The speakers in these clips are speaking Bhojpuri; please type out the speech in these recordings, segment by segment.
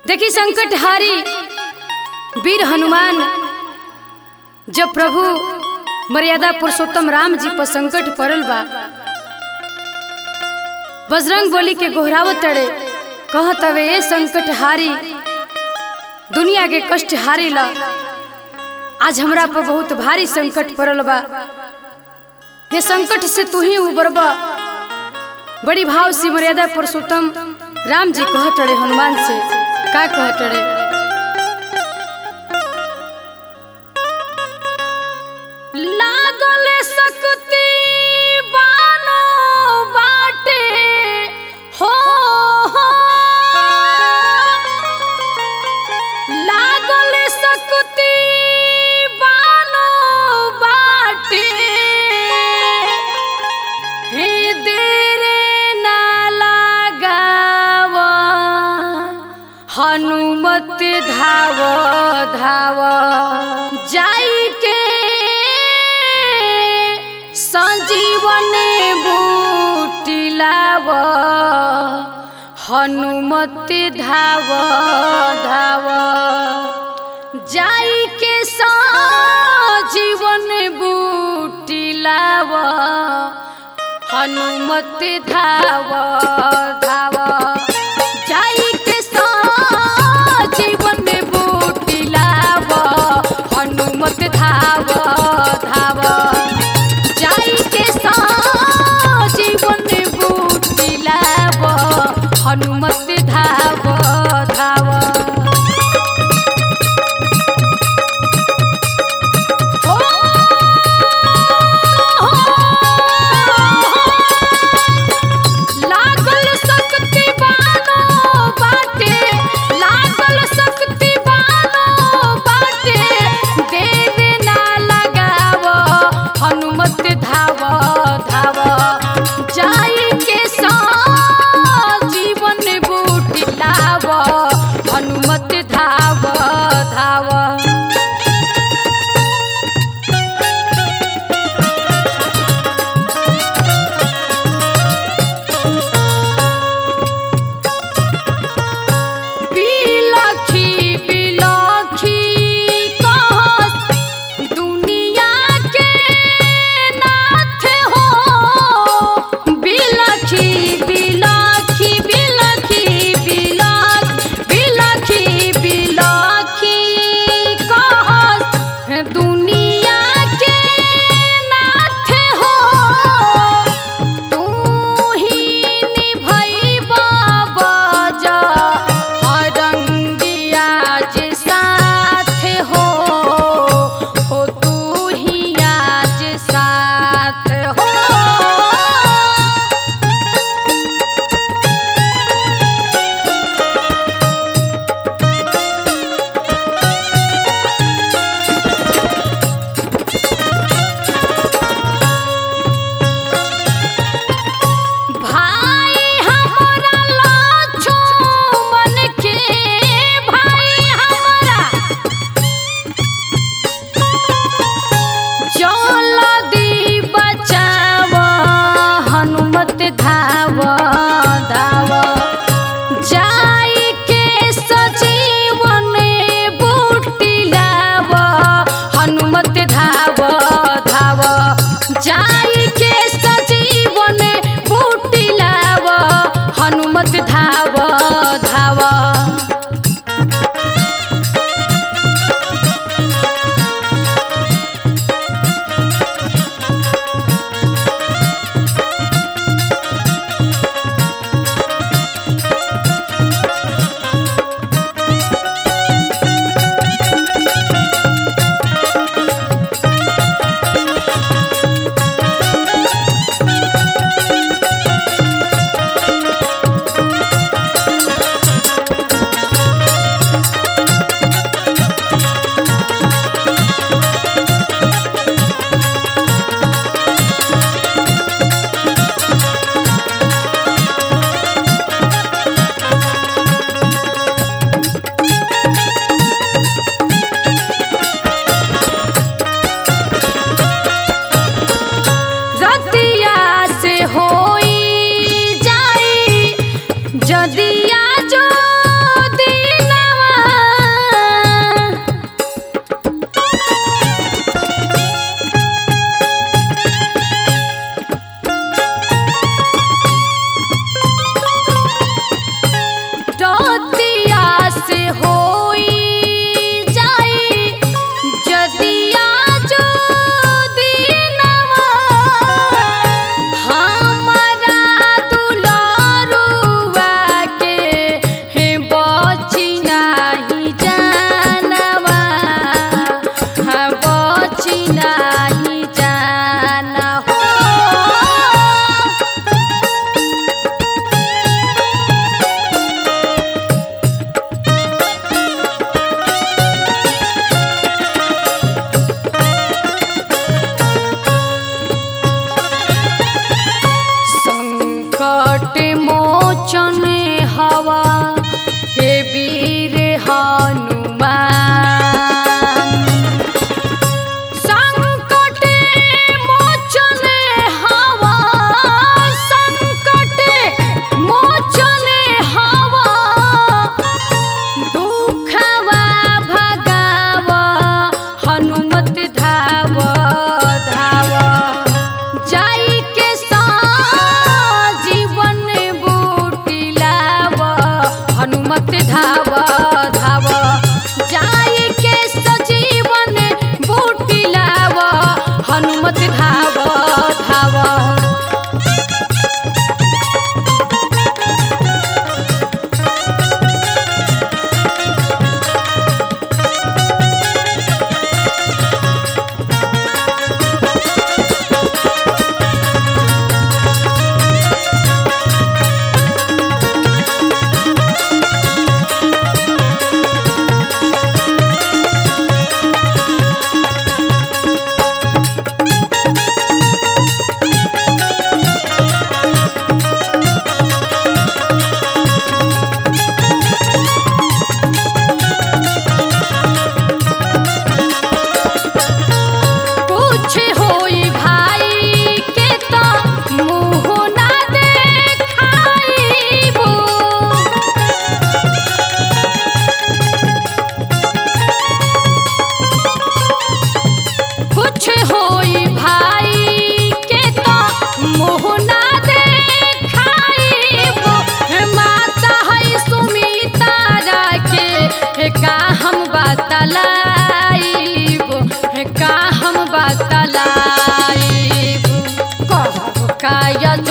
देखी संकट हारी वीर हनुमान जब प्रभु मर्यादा पुरुषोत्तम राम जी पर संकट पड़ल बा बजरंग बोली के गोहरावत तड़े कहत हवे ए संकट हारी दुनिया के कष्ट हारी ला आज हमरा पर बहुत भारी संकट पड़ल बा ये संकट से तू ही उबरबा बड़ी भाव से मर्यादा पुरुषोत्तम राम जी कहत रहे हनुमान से का कहत रहे लागल सकती बानो बाटे हो हो। लागल सकती बानो बाटे हे देरे ना लगावा हनुमत धाव धाव जाई के संजीवन बूटिलाव हनुमत धाव धाव जाई के संजीवन बूटिलाव हनुमत धाव धाव जाई के जीवन में बूटी लाव हनुमत धाव धाव जाई के जीवन में बूटी लाव हनुमत धाव धाव लागल सकती बानो बाटे लागल सकती बानो बाटे देर ना लगाव हनुमत धाव धाव जाई के जीवन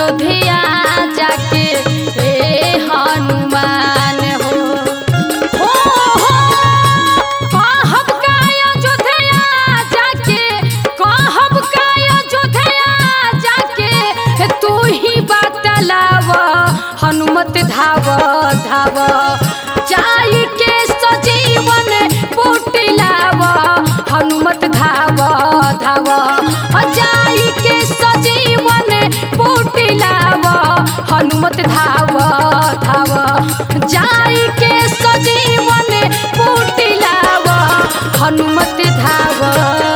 अयोध्या जाके हे हनुमान हो हो हो कहब का अयोध्या जाके कहब का अयोध्या जाके तू ही बतलाव हनुमत धाव धाव जाई के सजीवन पुटलाव हनुमत धाव धाव जाई के सजीवन पुटलाव हनुमत धाव धाव जाई के सजीवन पुटलाव हनुमत धाव